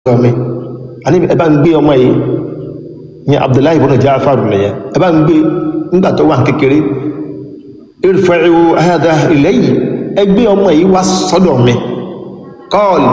ọmọ àníbi ẹ bá ń gbé ọmọ yìí ní abdullahi ibn Ja'far nìyẹn ẹ bá ń gbé nígbà tó wà kékeré irfa'u hadha ilayya ẹ gbé ọmọ yìí wá sọ́dọ̀ mi qal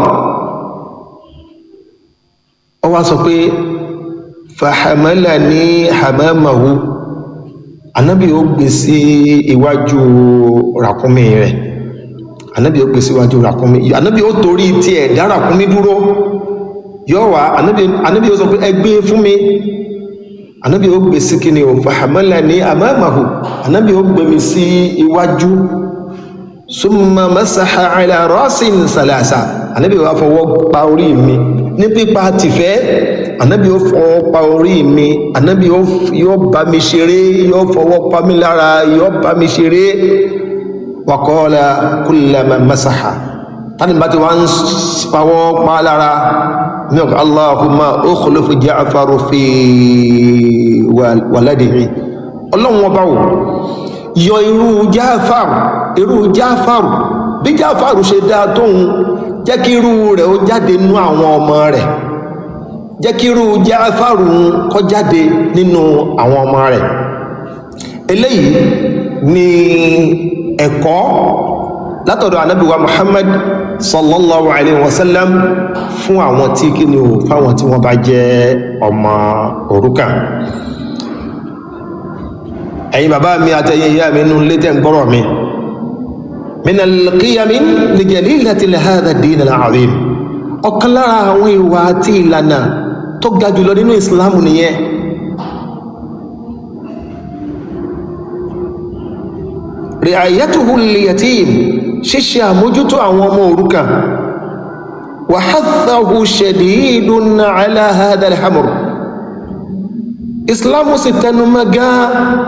ọ wá sọ pé fahamalani hamamahu anabi ó gbé sí iwájú ràkúnmí rẹ̀ anabi ó gbé sí iwájú ràkúnmí anabi ó torí tiẹ̀ dá ràkúnmí dúró yóò wá anabi ó sọ pé ẹ gbé fún mi anabi ó gbé sí kíni o fahamalani amamahu anabi ó gbé mi sí iwájú summa masaha ala rasin salasa anabi ó wá fọwọ́ pa orí mi ní pípa tìfẹ́ anabi ó fọwọ́ pa orí mi anabi yóò bá mi ṣeré yóò fọwọ́ pa mi lára yóò bá mi ṣeré wa qala kullama masaha tani bá ti wá ń fọwọ́ pa lára ní ọ̀gá Allahumma ukhlif Ja'far fi waladihi ọlọ́run ọba wò yọ irú Ja'far irú Ja'far bí Ja'far ṣe dáa tóun jẹ́ kí irú rẹ̀ ó jáde nínú àwọn ọmọ rẹ̀ jẹ́ kí irú Ja'far kó jáde nínú àwọn ọmọ rẹ̀ eléyìí ni ẹ̀kọ́ látọ̀dọ̀ anábíwa Muhammad sallallahu alaihi wasallam fún àwọn tí kí ni o fáwọn tí wọ́n bá jẹ́ ọmọ òrukàn ẹ̀yin bàbá mi àtẹ̀yìn ìyá mi nú létẹ̀ ń gbọ́rọ̀ mi min al-qiyam li jalilati hadha ad-din al-azim ọ̀kan lára àwọn ìwà àti ìlànà tó ga jùlọ nínú ìsìláàmù nìyẹn ri'ayatuhu lil-yatim ṣíṣe àmójútó àwọn ọmọ òrukàn wa hathahu shadidun ala hadha al-hamr ìsìláàmù sì tẹnumọ́ gan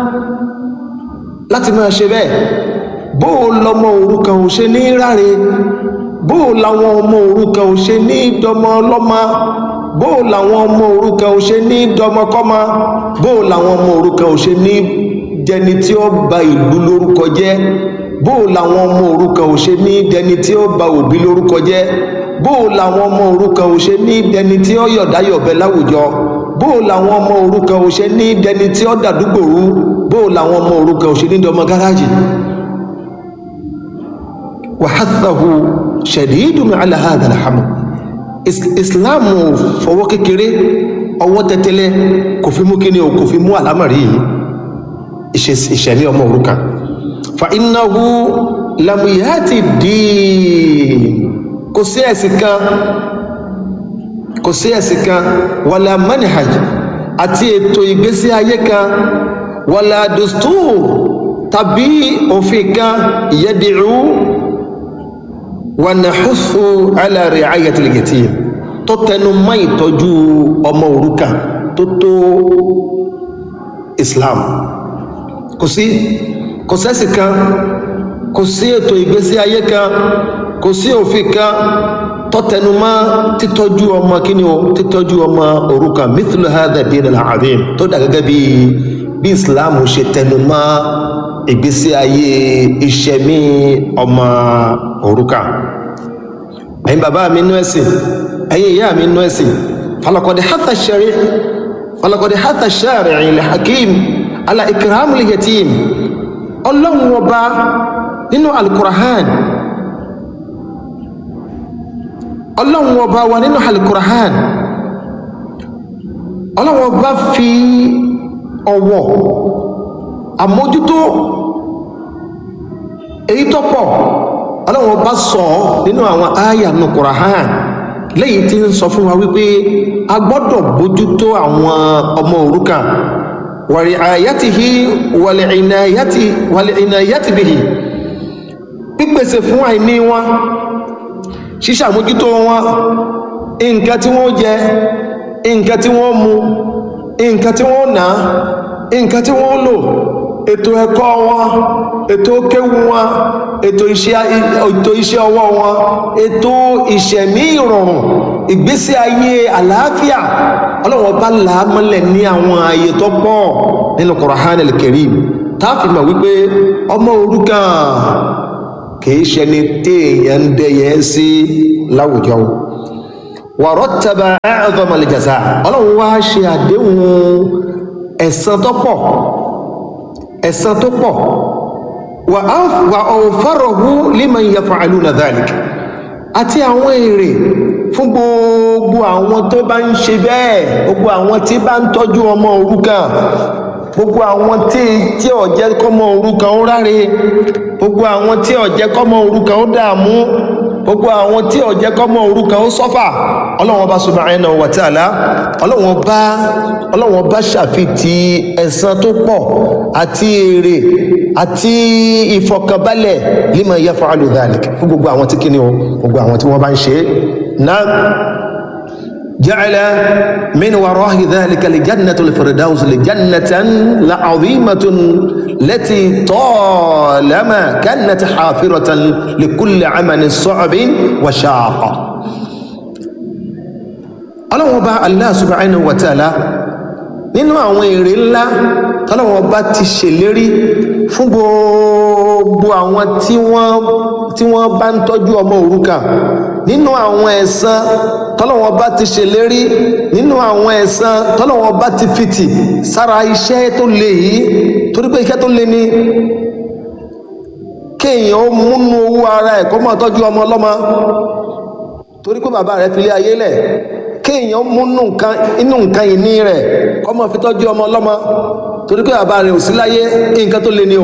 láti máa ṣe bẹ́ẹ̀ bóò lọmọ òrukàn ò ṣe ní ráre bóò làwọn ọmọ òrukàn ò ṣe ní dọmọ ọlọ́mọ bóò làwọn ọmọ òrukàn ò ṣe ní dọmọkọ́mọ bóò làwọn ọmọ òrukàn ò ṣe ní dẹni tí ó ba ìlú lórúkọ jẹ́ bóò làwọn ọmọ òrukàn ò ṣe ní dẹni tí ó ba òbí lórúkọ jẹ́ bóò làwọn ọmọ òrukàn ò ṣe ní dẹni tí ó yọ̀dáyọ̀bẹ láwùjọ bóò làwọn ọmọ òrukàn ò ṣe ní dẹni tí ó dàdúgbò rú bóò làwọn ọmọ òrukàn ò ṣe ní dọmọ gáràjì wàhátàhù ṣẹ̀dídùn ala hadha al-haml ìsìláàmù fọwọ́ kékeré ọwọ́ tẹ́tẹ́lẹ́ kò fi mú kíní o kò fi mú àlámàrí ìṣẹ̀lẹ̀ ọmọ òrukàn fa innahu lam yati din kò sí ẹ̀sìn kan kò sí ẹ̀sìn kan wala manhaj àti ètò ìgbésí ayé kan wala dustur tàbí òfin kan yad'u wanahusu ala ri'ayatil yatim tó tẹnu mọ́ ìtọ́jú ọmọ òrukàn tó tó islam kò sí kò sẹ́sì kan kò sí ètò ìgbésí ayé kan kò sí òfin kan tó tẹnu mọ́ títọ́jú ọmọ kíni o títọ́jú ọmọ òrukàn mithlu hadha din al-azim tó dà gẹ́gẹ́ bí bí islam ṣe tẹnu mọ́ ìgbésí ayé ìṣẹ̀mí ọmọ òrukàn ẹ̀yin bàbá mi nú ẹ̀sìn ẹ̀yin ìyá mi nú ẹ̀sìn falakọ̀dẹ̀ hátà ṣẹ̀rí falakọ̀dẹ̀ hátà ṣẹ̀rí ilẹ̀ hakim ala ikram li yatim ọlọ́run ọba nínú alukurahan ọlọ́run ọba wa nínú alukurahan ọlọ́run ọba fi ọwọ́ àmójútó èyí tó pọ̀ ọlọ́run bá sọ nínú àwọn àyà nù Kùránì lẹ́yìn tí ń sọ fún wa wípé a gbọ́dọ̀ bójútó àwọn ọmọ òrukàn wàrí àyàtìhí wàlẹ̀ ìnàyàtì bìhì pípèsè fún àìní wọn ṣíṣàmójútó wọn nǹkan tí wọ́n jẹ nǹkan tí wọ́n mu nǹkan tí wọ́n ná nǹkan tí wọ́n lò ètò ẹ̀kọ́ wọn ètò kéwú wọn ètò iṣẹ́ ètò iṣẹ́ ọwọ́ wọn ètò ìṣẹ̀mí ìrọ̀rùn ìgbésí ayé àlàáfíà ọlọ́wọ́n bá là á mọ́lẹ̀ ní àwọn ààyè tó pọ̀ nínú Qur'an al-Karim táàfin mọ̀ wípé ọmọ òrukàn kìí ṣẹni téèyàn ń dẹyẹ sí láwùjọ wa rattaba a'zama al-jaza ọlọ́run wá ṣe àdéhùn ẹ̀san tó pọ̀ ẹ̀san tó pọ̀ wa awfarahu liman yaf'aluna dhalik àti àwọn èrè fún gbogbo àwọn tó bá ń ṣe bẹ́ẹ̀ gbogbo àwọn tí bá ń tọ́jú ọmọ òrukàn gbogbo àwọn tí tí ó jẹ́ kọ́mọ òrukàn ó ráre gbogbo àwọn tí ó jẹ́ kọ́mọ òrukàn ó dààmú gbogbo àwọn tí ó jẹ́ kọ́mọ òrukàn ó sọ́fà ọlọ́wọ́n bá subhanahu wa ta'ala ọlọ́wọ́n bá ọlọ́wọ́n bá ṣàfitì ẹ̀san tó pọ̀ àti èrè àti ìfọkànbalẹ̀ liman yaf'alu dhalik fún gbogbo àwọn tí kíni o gbogbo àwọn tí wọ́n bá ń ṣe é náà جعل من وراء ذلك لجنة الفردوس لجنة لعظيمة التي طالما كانت حافرة لكل عمل صعب وشاق ọlọ́wọ́n bá Allah subhanahu wa ta'ala nínú àwọn èrè ńlá tọ́lọ́wọ́n bá ti ṣèlérí fún gbogbo àwọn tí wọ́n tí wọ́n bá ń tọ́jú ọmọ òrukàn nínú àwọn ẹ̀san tọ́lọ́wọ́n bá ti ṣèlérí nínú àwọn ẹ̀san tọ́lọ́wọ́n bá ti fìtì sára iṣẹ́ tó le yìí torí pé iṣẹ́ tó le ni kéèyàn ó múnú owó ara ẹ̀ kó máa tọ́jú ọmọ ọlọ́mọ torí pé bàbá rẹ̀ fi lé ayé lẹ̀ kéèyàn múnú nǹkan inú nǹkan ìní rẹ̀ kó máa fi tọ́jú ọmọ ọlọ́mọ torí pé bàbá rẹ̀ ò sí láyé nǹkan tó le ni o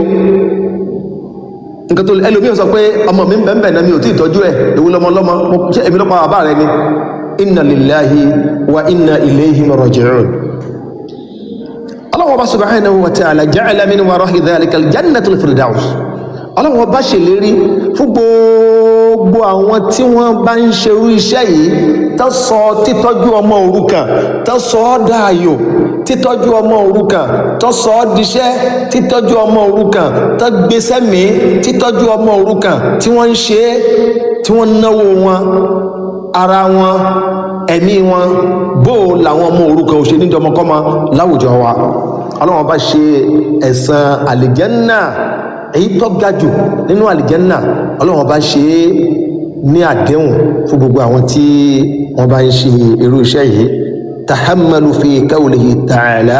nǹkan tó le ẹlòmíì sọ pé ọmọ mi ń bẹ̀ ń bẹ̀ náà mi ò tí ì tọ́jú ẹ̀ èwo lọmọ ọlọ́mọ ṣé èmi lọ́pàá bàbá rẹ̀ ni inna lillahi wa inna ilayhi raji'un Allah subhanahu wa ta'ala ja'ala min wara'i dhalika al-jannatul firdaus ọlọ́wọ́ bá ṣèlérí fún gbogbo àwọn tí wọ́n bá ń ṣerú iṣẹ́ yìí tó sọ títọ́jú ọmọ òrukàn tó sọ ọ́ dáàyò títọ́jú ọmọ òrukàn tó sọ ọ́ diṣẹ́ títọ́jú ọmọ òrukàn tó gbéṣẹ́ mi títọ́jú ọmọ òrukàn tí wọ́n ń ṣe é tí wọ́n náwó wọn ara wọn ẹ̀mí wọn bó làwọn ọmọ òrukàn ò ṣe níjọmọkọ́mọ láwùjọ wa ọlọ́wọ́ bá ṣe ẹ̀san àlìjẹ́nnà èyí tó ga jù nínú àlìjẹ́nà ọlọ́run bá ṣe é ní àdéhùn fún gbogbo àwọn tí wọ́n bá ń ṣe irú iṣẹ́ yìí tahammalu fi qawlihi ta'ala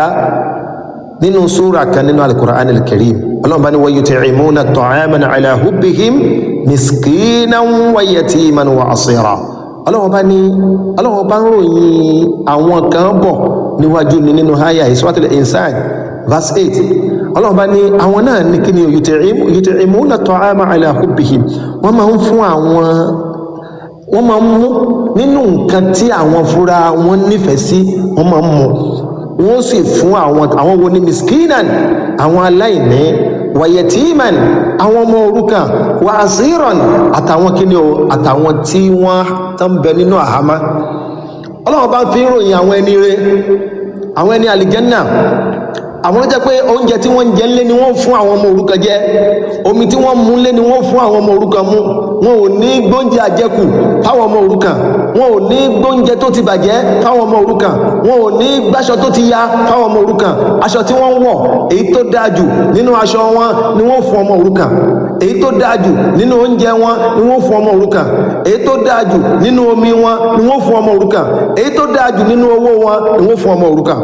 nínú súra kan nínú al-Qur'an al-Karim ọlọ́run bá ní wa yut'imuna at'aman ala hubbihim miskinan wa yatiman wa asira ọlọ́run bá ní ọlọ́run bá ń ròyìn àwọn kan bọ̀ níwájú ní nínú háyà Suratul Insan verse eight ọlọ́run bá ní àwọn náà ní kí ni yut'imuna ta'ama ala hubbihim wọ́n máa ń fún àwọn wọ́n máa ń mú nínú nǹkan tí àwọn fúnra wọn nífẹ̀ẹ́ sí wọ́n máa ń mú wọ́n sì fún àwọn àwọn wo ni miskinan àwọn aláìní wa yatiman àwọn ọmọ òrukàn wa asiran àtàwọn kí ni o àtàwọn tí wọ́n tán bẹ nínú àhámá ọlọ́run bá fi ń ròyìn àwọn ẹni rere àwọn ẹni àlìjẹ́nnà àwọn jẹ́ pé oúnjẹ tí wọ́n ń jẹ ńlé ni wọ́n fún àwọn ọmọ òrukàn jẹ omi tí wọ́n mú ńlé ni wọ́n fún àwọn ọmọ òrukàn mu wọn ò ní gbóúnjẹ àjẹkù fáwọn ọmọ òrukàn wọn ò ní gbóúnjẹ tó ti bàjẹ́ fáwọn ọmọ òrukàn wọn ò ní gbáṣọ tó ti ya fáwọn ọmọ òrukàn aṣọ tí wọ́n ń wọ̀ èyí tó dáa jù nínú aṣọ wọn ni wọ́n fún ọmọ òrukàn èyí tó dáa jù nínú oúnjẹ wọn ni wọ́n fún ọmọ òrukàn èyí tó dáa jù nínú omi wọn ni wọ́n fún ọmọ òrukàn èyí tó dáa jù nínú owó wọn ni wọ́n fún ọmọ òrukàn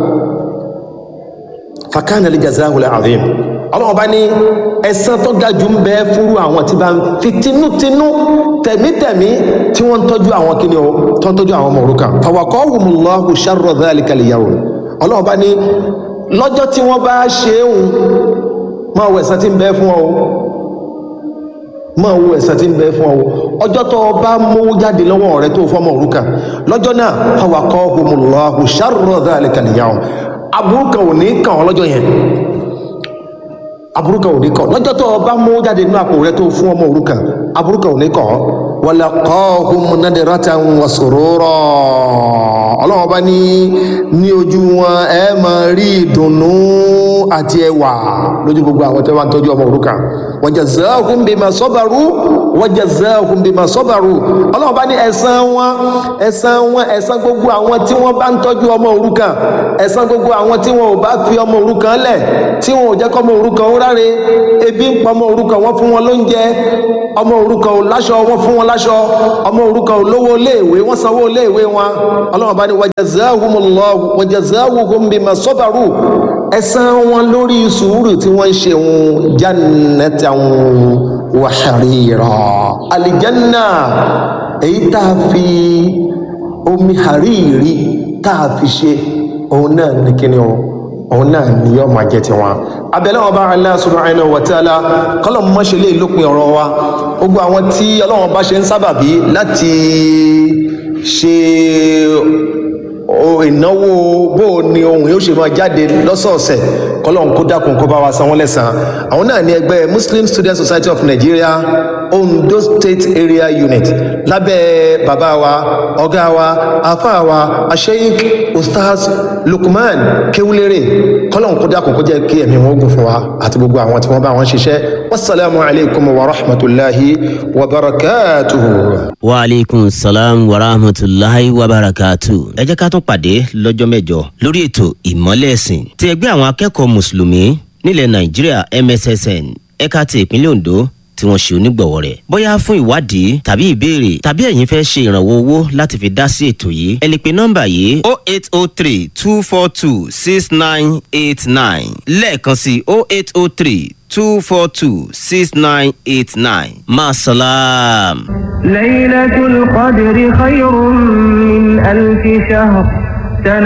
fakana lè jazahu lè azim ọlọ́wọ́ bá ní ẹ̀san tó ga jù ń bẹ fúru àwọn tí bá ń fi tinútinú tẹ̀mítẹ̀mí tí wọ́n ń tọ́jú àwọn kíni o tó ń tọ́jú àwọn ọmọ òrukàn fawaqahumullahu sharra dhalika al-yawm ọlọ́wọ́ bá ní lọ́jọ́ tí wọ́n bá ṣe é hùn máa wọ ẹ̀san tí ń bẹ fún ọ máa wo ẹ̀san tí ń bẹ fún ọ ọjọ́ tó o bá mówó jáde lọ́wọ́ rẹ tó fọ́mọ òrukàn lọ́jọ́ náà fawaqahumullahu sharra dhalika al-yawm aburú kan ò ní kàn ọ́ lọ́jọ́ yẹn aburú kan ò ní kàn lọ́jọ́ tó o bá mú jáde nínú àpò rẹ tó fún ọmọ òrukàn aburú kan ò ní kàn ọ́ walaqahum nadratan wa surura ọlọ́wọ́n bá ní ní ojú wọn ẹ máa rí ìdùnnú àti ẹwà lójú gbogbo àwọn tó bá ń tọ́jú ọmọ òrukàn wa jazahum bima sabaru wa jazahum bima sabaru ọlọ́wọ́n bá ní ẹ̀san wọn ẹ̀san wọn ẹ̀san gbogbo àwọn tí wọ́n bá ń tọ́jú ọmọ òrukàn ẹ̀san gbogbo àwọn tí wọn ò bá fi ọmọ òrukàn lẹ̀ tí wọn ò jẹ́ kọ́ ọmọ òrukàn ó ráre ebi ń pa ọmọ òrukàn wọ́n fún wọn lóúnjẹ ọmọ òrukàn ò láṣọ wọ́n fún wọn láṣọ ọmọ òrukàn ò lówó iléèwé wọ́n sanwó iléèwé wọn ọlọ́run bá ní wajazahumullahu wajazahum bima sabaru ẹ̀san wọn lórí sùúrù tí wọ́n ń ṣe wọn jannatan wa harira alijanna èyí tá a fi omi hariri tá a fi ṣe òun náà ní kíni o òun náà ni yóò máa jẹ tiwọn abẹ́lẹ́ wọn bá Allah subhanahu wa ta'ala kọ́lọ̀ mọ́ ṣe lè lópin ọ̀rọ̀ wa gbogbo àwọn tí ọlọ́wọ́n bá ṣe ń sábàbí láti ṣe ìnáwó bó o ní ohun yóò ṣe máa jáde lọ́sọ̀ọ̀sẹ̀ kọ́lọ̀ kó dákun kó bá wa san wọ́n lẹ́sàn àwọn náà ní ẹgbẹ́ Muslim Student Society of Nigeria Ondo State Area Unit lábẹ́ bàbá wa ọ̀gá wa afá wa asheik ustaz Lukman Kewulere kọ́lọ̀ kó dákun kó jẹ́ kí ẹ̀mí wọn gùn fún wa àti gbogbo àwọn tí wọ́n bá wọn ṣiṣẹ́ wasalaamu alaykum wa rahmatulahi wa barakatuhu. wa aleykum salaam wa rahmatulahi wa barakatuhu. ẹ jẹ́ ká tún pàdé lọ́jọ́ mẹ́jọ lórí ètò ìmọ́lẹ̀ ẹ̀sìn ti ẹgbẹ́ àwọn akẹ́kọ̀ọ́ mùsùlùmí nílẹ̀ nàìjíríà MSSN ẹ̀ka ti ìpínlẹ̀ Ondo tí wọ́n ṣe onígbọ̀wọ́ rẹ̀. bóyá fún ìwádìí tàbí ìbéèrè tàbí ẹ̀yin fẹ́ ṣe ìrànwọ́ owó láti fi dá sí ètò yìí ẹ lè pe nọ́mbà yìí o eight o three two four two six nine eight nine lẹ́ẹ̀kan sí o eight o three two four two six nine eight nine maasalaam. ليلة القدر خير من ألف شهر